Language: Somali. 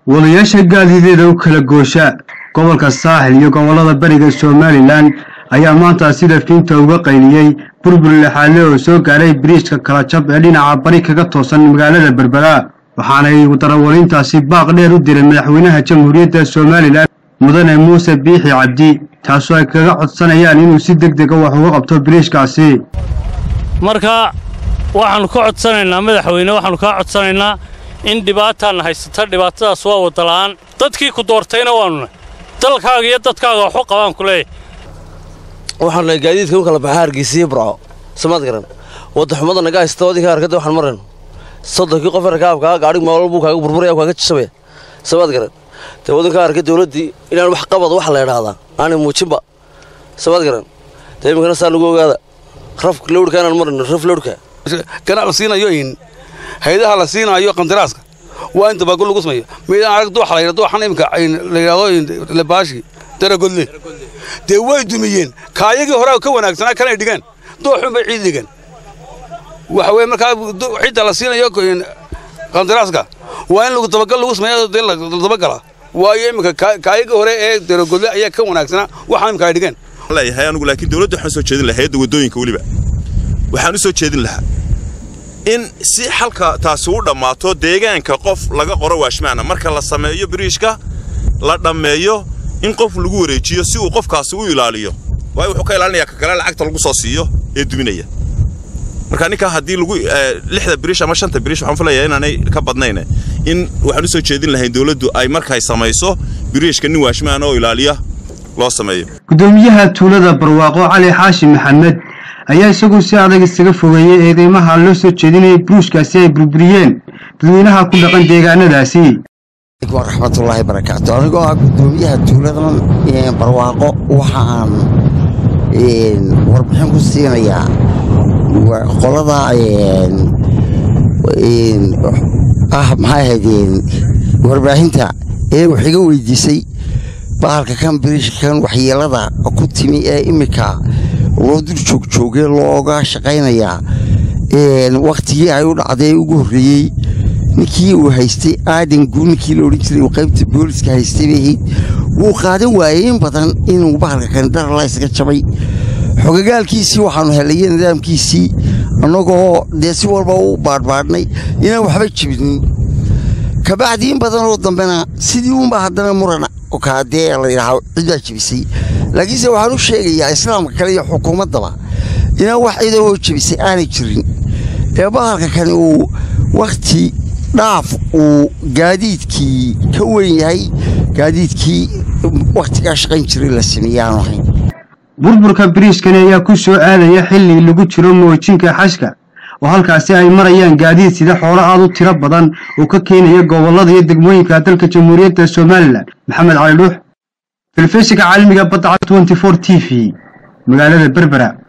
wadayaasha gaadiideeda u kala goosha gobolka saaxil iyo gobollada bariga somalilan ayaa maanta sida fiinta uga qayliyey burbur lexaadle oo soo gaaray biriijka kala jab ee dhinaca bari kaga toosan magaalada berbera waxaanay darawaliintaasi baaq dheer u diray madaxweynaha jamhuuriyadda somalilan mudane muuse biixi cabdi taasoo ay kaga codsanayaan inuu si deg dega wax uga qabto biriijkaasi marka waxaannu ka codsanaynaa madaxweyne waxaannu kaa codsanaynaa in dhibaataanna haysata dhibaatadaas waa wadala'aan dadkii ku doortayna waannuna dalkaaga iyo dadkaaga waxu qabaan ku leeyahy waxaan nahay gaadiidka u kala baxa hargeysiyo burco samaad garan waddaxumada naga haysta wadinka arkada waxaan marayno soddonkii qof rakaabkaa gaadhig maalwal buu kaaga burburaya kaaga jisabaya samaad garan dee waddankaa arka dawladdii inaan wax qabado waxa la idhaahdaa aanay muujinba samaad garan dee iminkana saa lagu ogaada raf lowdhka inaan marayno raf lowdhka ganaac la siinayo in haydaha la siinaayo qandaraaska waa in dabaagol lagu sameeyo meydaan arag dooxa la yidhahdo waxaan iminka la yidhahdo labaashi daragodle dee way dumiyeen kaayagii horaa ka wanaagsanaa kanay dhigeen dooxun bay ciid dhigeen waxa weye markaa cidda la siinayo qandaraaska waa in dabagal lagu sameeyo dee la dabagala waayo iminka kaayagii hore ee daragodle ayaa ka wanaagsanaa waxaan iminka ay dhigeen leeyahay anigu laakiin dawladda waxaan soo jeedin lahaa hayadda waddooyinka weliba waxaan u soo jeedin lahaa in si xalka taasi u dhammaato deegaanka qof laga qoro waashmaana marka la sameeyo biriishka la dhammeeyo in qof lagu wareejiyo si uu qofkaasi u ilaaliyo waayo wuxuu ka ilaalinayaa ka kale lacagta lagu soo siiyo ee duminaya marka ninkaa haddii lagu lixda biriish ama shanta biriish waxaan filayaa inaanay ka badnayn in waxaan u soo jeedin lahayn dawladdu ay markay samayso biriishka nin waashmaana oo ilaaliya loo sameeyo gudoomiyaha tuulada barwaaqo cali xaashi maxamed ayaa isagu si adag isaga fogeeyey eedeymaha loo soo jeedinayay buruushkaasi ay burburiyeen dadweynaha ku dhaqan deegaanadaasi raxmatullaahi barakaatu anigoo ah gudoomiyaha tuuladan barwaaqo waxaan warbixin ku siinayaa qolada ah maxay ahaydeen warbaahinta ee wax iga weydiisay bahalka kan biriishkan waxyeelada ku timi ee iminka loo dul joogjoogee looga shaqaynayaa wakhtigii ay u dhacday ugu horreeyey ninkii uu haystay aadan guu ninkii la odhan jiray uu qaybta booliska haystay bay ahayd wuu qaadan waayey in badan inuu bahalka kan darala isaga jabay xogagaalkiisii waxaannu helaya nidaamkiisii annagoo dee si walba u baadhbaadhnay inaan waxba jibinin kabacdii in badanoo dambena sidii uunba haddana murana kaadee la yidhaaha cidbaa jebisay laakiinse waxaan u sheegayaa islaamka kale iyo xukuumaddaba inaan wax cidahoo jebisay aanay jirin ee bahalka kani uu wakhti dhaaf uu gaadiidkii ka weyn yahay gaadiidkii wakhtigaa shaqayn jiray la sameeyey aanu ahayn burburka biriishkani ayaa ku soo aadaya xilli lagu jiro moojinka xashka oo halkaasi ay marayaan gaadiid sida xoolo aad u tiro badan oo ka keenaya gobollada iyo degmooyinka dalka jamhuuriyadda somalilan maxamed cali dhuux telefishinka caalamiga badda t v magaalada berbera